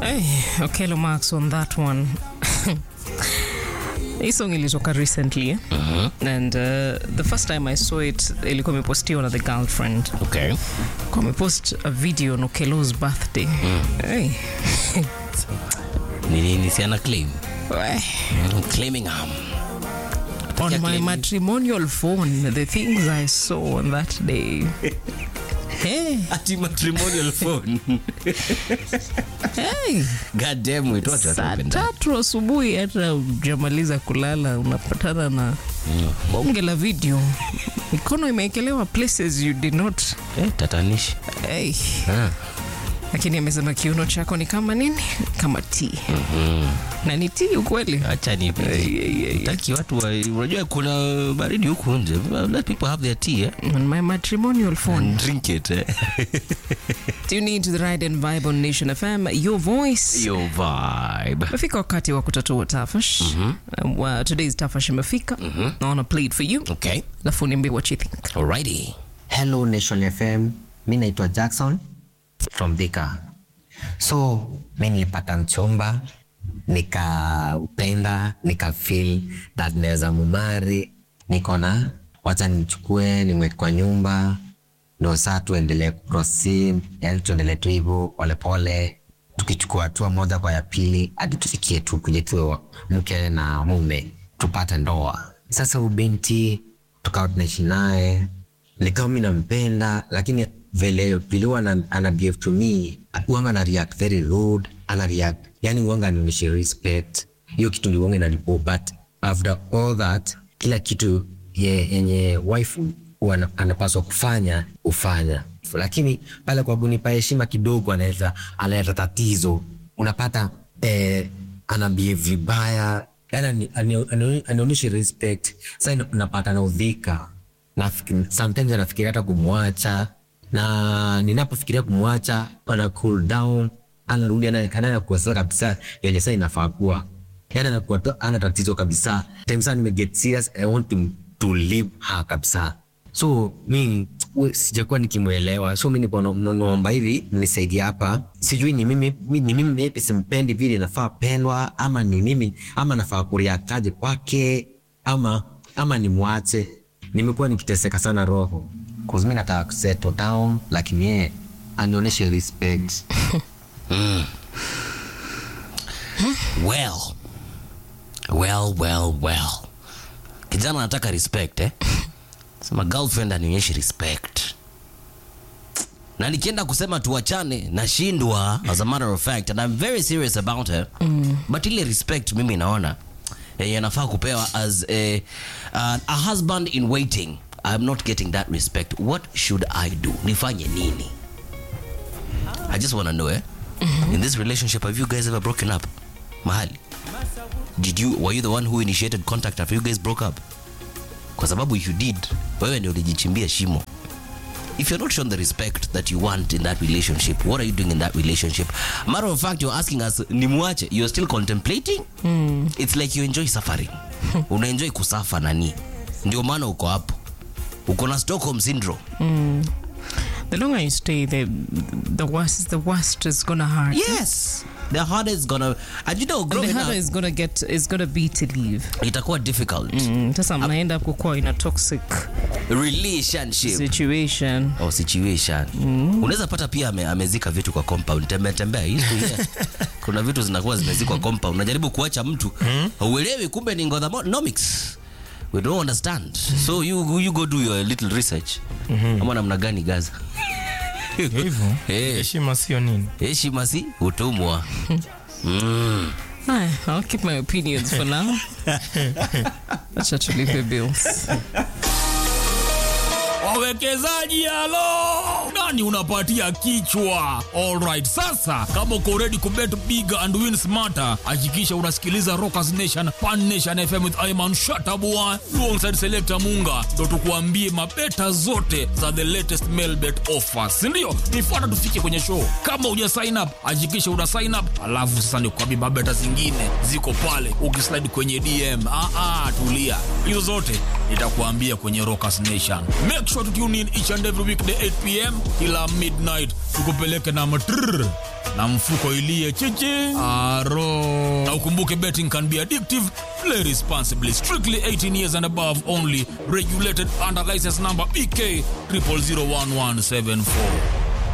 Hey, Okello Marks on that one. hii song ilitoka recently eh? and uh, the first time i saw it ilikuwa imepostiwa na the girlfriend Okay. kwa amepost a video on Okello's birthday hey. Ni nini si ana claim? Weh. Mm, Claiming um, on my claim. matrimonial phone the things i saw on that day hey, ati matrimonial phone. hey. God damn it, watu saa watapenda. tatu asubuhi hata ujamaliza kulala unapatana na bonge la video mikono imeekelewa places you did not Eh, tatanishi. hey. Ah. lakini amesema kiuno chako ni kama nini kama t na ni t ukweli Acha ni taki watu wa, unajua kuna baridi huku nje. Let people have their tea eh? on my matrimonial phone Drink it eh? tune in to the ride and vibe on nation fm your voice Your vibe. imefika wakati wa kutatua tafash um, uh, today's tafash imefika naona play it for you Okay. alafu niambie what you think Alrighty. Hello Nation FM, mi naitwa Jackson from Thika. So mi nilipata mchumba nikaupenda, nika feel that naweza mumari, niko na wacha nichukue nimweke kwa nyumba, ndo saa tuendelee kuproceed, yani tuendelee tu hivyo polepole, tukichukua hatua moja kwa ya pili hadi tufikie tu kuje tuwe mke na mume tupate ndoa. Sasa ubinti tukawa tunaishi naye nikawa mi nampenda lakini vile vile huwa ana, ana behave to me uanga ana react very rude ana react yani uanga anionyeshe respect hiyo kitu ndio uanga inanipo but after all that kila kitu ye- yenye wife huwa ana- anapaswa kufanya ufanya lakini pale kwa kunipa heshima kidogo anaweza analeta tatizo unapata eh, ana behave vibaya yani anionyeshe respect sa napata naudhika Nafikiri- sometimes anafikiria hata kumwacha na ninapofikiria kumwacha ana cool down anarudi anaonekana kuwa sasa kabisa yenye saa inafaa kuwa yani anakuwa tu- ana tatizo kabisa time saa nimeget serious i want to, to leave her kabisa so mi we- sijakuwa nikimwelewa so mi nikuwa naomba hivi nisaidie hapa sijui ni mimi mi- ni mimi maybe simpendi vile nafaa pendwa ama ni mimi ama nafaa kuriakaje kwake ama ama nimwache nimekuwa nikiteseka sana roho cause mi nataka kusettle down lakini yeye anionyeshe respect Well. Well, well, well. Kijana anataka respect eh? Sema girlfriend anionyeshe respect. Na nikienda kusema tuachane nashindwa as a matter of fact and I'm very serious about her. But ile respect mimi naona yenye nafaa kupewa as a, uh, a husband in waiting. I'm not getting that respect. What should I do? Nifanye nini? I just want to know eh? In this relationship have you guys ever broken up? Mahali? Did you were you the one who initiated contact after you guys broke up? Kwa sababu if you did, wewe ndio ulijichimbia shimo. If you're not shown the respect that you want in that relationship, what are you doing in that relationship? Matter of fact, you're asking us, nimwache, you're still contemplating? It's like you enjoy suffering. Una enjoy kusafa nani? Ndio maana uko hapo. Uko na Stockholm syndrome. the longer you stay the, the worse the worst is gonna hurt Yes. The harder is gonna and you know and the growing harder up is gonna get is gonna be to leave itakuwa difficult. Mm, sasa mnaenda kukuwa in a toxic Relationship. situation or situation unaweza pata pia ame, amezika vitu kwa compound tembea tembea Hii siku ile, kuna vitu zinakuwa zimezikwa compound unajaribu kuacha mtu hauelewi kumbe ni ngodhamonomics we don't understand so you, you go do your little research ama namna gani gaza hivyo Eh. heshima sio nini heshima si utumwa mm. Hi, I'll keep my opinions for now. Acha tulipe bills. wawekezaji halo nani unapatia kichwa alright sasa kama uko ready kubet big and win smarter hakikisha unasikiliza rockers nation pan nation fm with iman shatabua alongside selector munga ndo tukuambie mabeta zote za the latest mail bet offers sindio nifuata tufike kwenye show kama uja sign up hakikisha una sign up alafu sasa nikuambie mabeta zingine ziko pale ukislide kwenye dm ah, ah, tulia hizo zote nitakuambia kwenye rockers nation make sure to tune in each and every weekday 8 pm kila midnight tukupeleke na matrrr na mfuko ilie chichi aro na ukumbuke betting can be addictive play responsibly strictly 18 years and above only regulated under license number bk 00011774